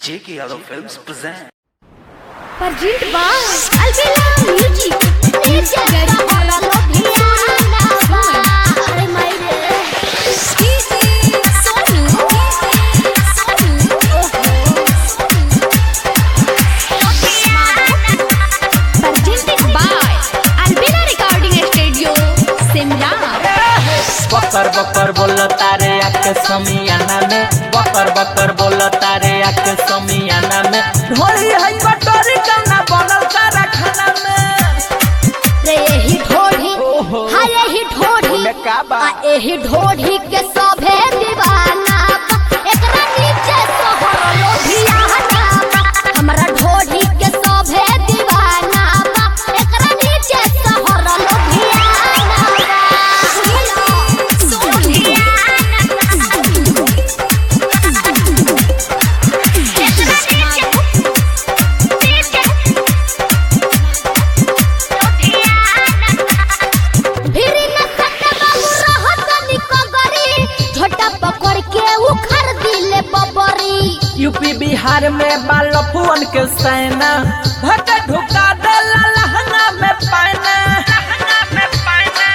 J.K. Yadav Films present. Perjint Bang Albela Music Indonesia dari orang Lobiana Are my Sonu Perjinted by Albela Recording Studio Simla बकर बकर बोल तारे आके समियाना में बकर बकर बोल तारे आके समियाना में ढोली है बटोरी कौना बनल सारा खाना में रे यही ढोढ़ी ओहो। हाँ यही ढोढ़ी बोले का बा? आ यही ढोढ़ी के सभे दीवाना बा। एकरा नीचे सोहर लोभियाना बा। हमरा ढोढ़ी के सभे दीवाना बा। एकरा नीचे सोहर लोभियाना बा। भिरी न सटे बाबू रहत निको गरी झोटा पकड़ के उखड़ दिले बबरी यूपी बिहार में बाल फुअन के सैना भट ढुका देला लहंगा में पाना लहंगा में पाना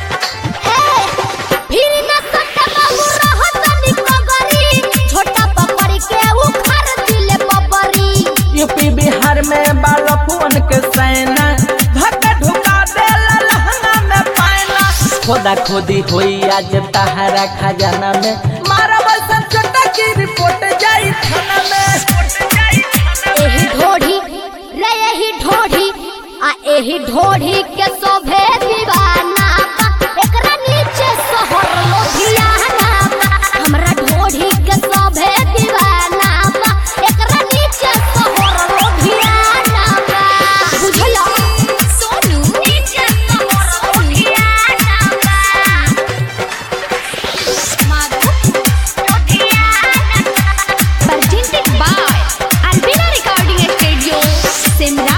फिर न सटे बाबू रहत निको गरी झोटा पकड़ के उखड़ दिले बबरी यूपी बिहार में बाल फुअन के सैना भट ढुका देला लहंगा में पाना खोदा खोदी होई आज तहारा खजाना में मारा बसन छोटा की रिपोर्ट जाई थाना में एही ढोढ़ी रे एही ढोढ़ी आ एही ढोढ़ी के शोभे दीवाना बा। एकरा नीचे सोहर लोभियाना बा। हमरा ढोढ़ी के शोभे दीवाना बा। एकरा नीचे सोहर लोभियाना बा। बुझला सोनू नीचे सोहर लोभियाना बा। Madhav लोभियाना presented by Albina Recording Studio, Simla.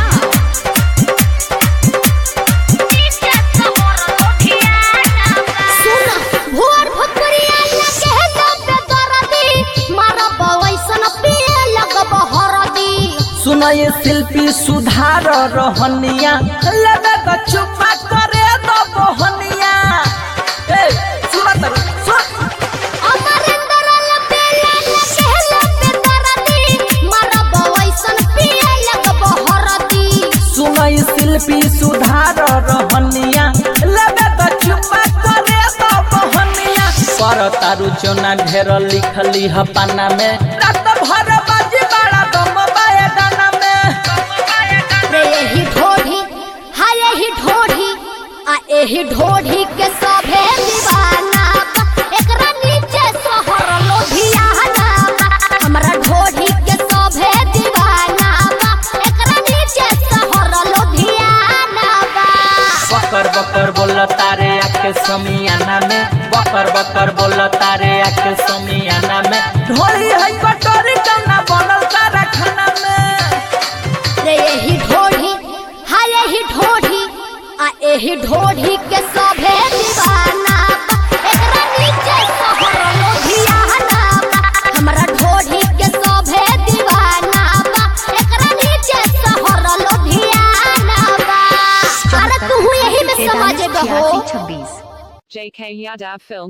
सुना, भोर भोकरिया लगे दबे दरदी, मारा बवैसन पिए लगब हरदी। सुनय शिल्पी सुधार रहनिया लगा तो चुपा करे दो बहनिया ए सुना तर सुन अमरेंद्र लपेला लगे लबे दरदी, मारा बवैसन पिए लगब हरदी। सुनय शिल्पी सुधार रहनिया लगा तो चुपा करे दो बहनिया पर तारु चोना ढेर लिखली ह पाना में रात भर बाजी बड़ा दम बाए गाना में रे यही ढोढ़ी हाँ यही ढोढ़ी आ यही ढोढ़ी के सभे दीवाना बा। एकरा नीचे सोहर लोभियाना बा। हमरा ढोढ़ी के सभे दीवाना बा। एकरा नीचे सोहर लोभियाना बा। बकर बकर बोल तारे आके समियाना में बकर बकर बोल तारे आके समियाना में ढोली है कटोरी कौना बनल सारा खाना में रे यही ढोढ़ी हाँ यही ढोढ़ी आ यही ढोढ़ी के सभे दीवाना बा। एकरा नीचे सोहर लोभियाना बा। हमरा ढोढ़ी के सभे दीवाना बा। एकरा नीचे सोहर लोभियाना बा। अरे तू यही में समझ गहो JK Yadav Film